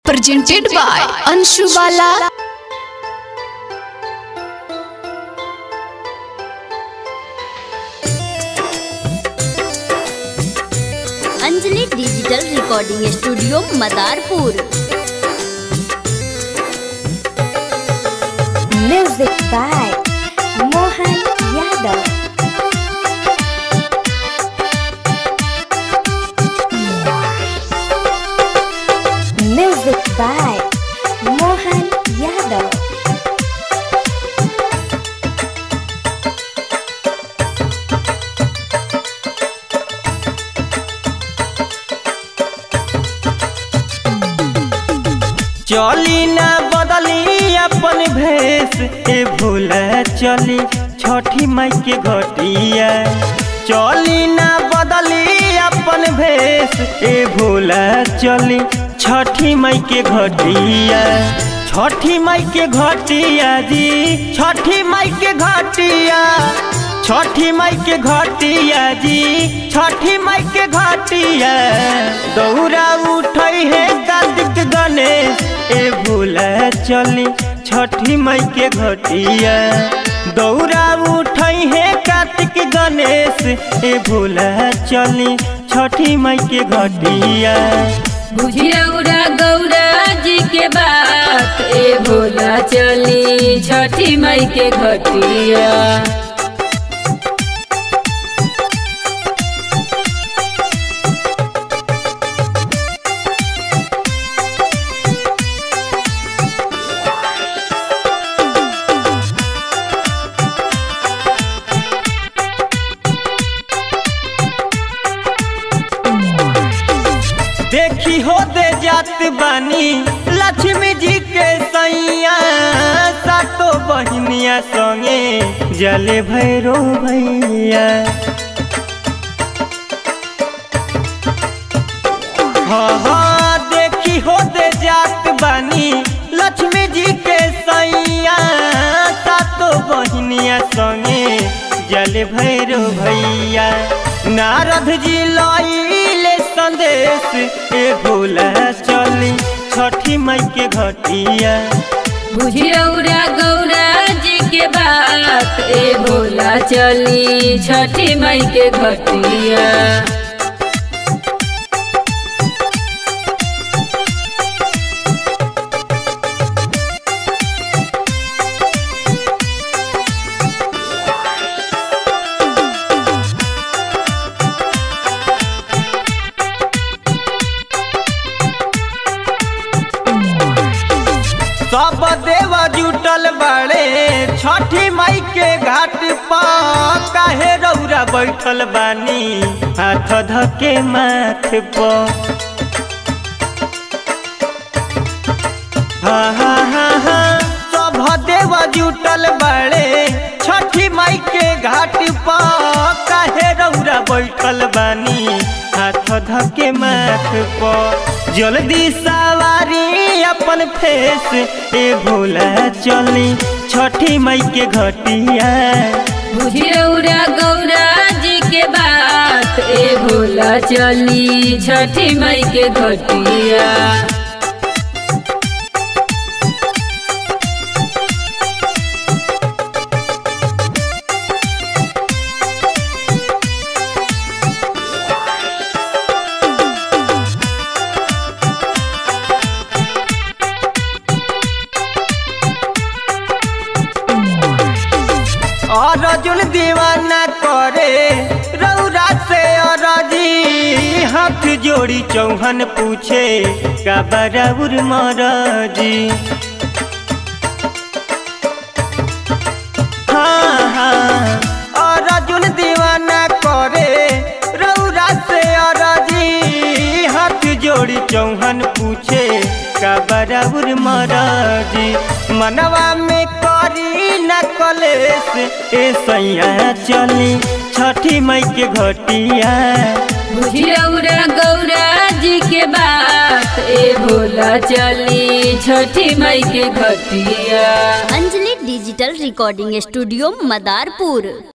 presented by Anshu Bala. Anjali digital recording studio Madarpur Music by Mohan Yadav. Music by Mohan Yadav. चली ना बदली अपन भेष ए भूला चली छठी माई के घटिया चली ना बदली अपन भेष ए भूला चली छठी माई के घटिया छठी माई के घटिया जी छठी माई के घटिया छठी माई के घटिया जी छठी माई के घटिया दौरा उठई है कार्तिक गणेश ए भूला चली छठी माई के घटिया दौरा उठई है कार्तिक गणेश ए भूला चली छठी माई के घटिया बुझियौरा गौरा जी के बात ए भोला चली छठी मई के घटिया देखी हो दे जात बानी लक्ष्मी जी के सैया सातो बहनिया संगे जले भैरो भैया हाँ हाँ देखी हो दे जात बानी लक्ष्मी जी के सैया सातो बहनिया संगे जल भैरो भैया नारद जी लइले संदेश ए भोला चली छठी माई के घटिया बुझियौरा गौरा जी के बात ए भोला चली छठी मई के घटिया सब देवा जुटल बाड़े छठी माई के घाट पर काहे रौरा बैठल बानी हाथ धके माथ पर हाँ हाँ हाँ हाँ सब देवा जुटल बाड़े छठी माई के घाट पर काहे रौरा बैठल बानी हाथ धके माथ पर जल्दी सवारी अपन फेस ए भोला चली छठी माई के घटिया बुझियौरा गौरा जी के बात ए भोला चली छठी मई के घटिया और अर्जुन दीवाना करे रौरा से अरजी हाथ जोड़ी चौहन पूछे का बराबर मरजी हाँ हाँ और अर्जुन दीवाना करे रौरा से अरजी हाथ जोड़ी चौहन पूछे का बराबर मरजी मनवा में करी न कलेस ए सैया चली छठी मई के घटिया बुझियौरा गौरा जी के बात ए भोला चली छठी मई के घटिया Anjali digital recording studio Madarpur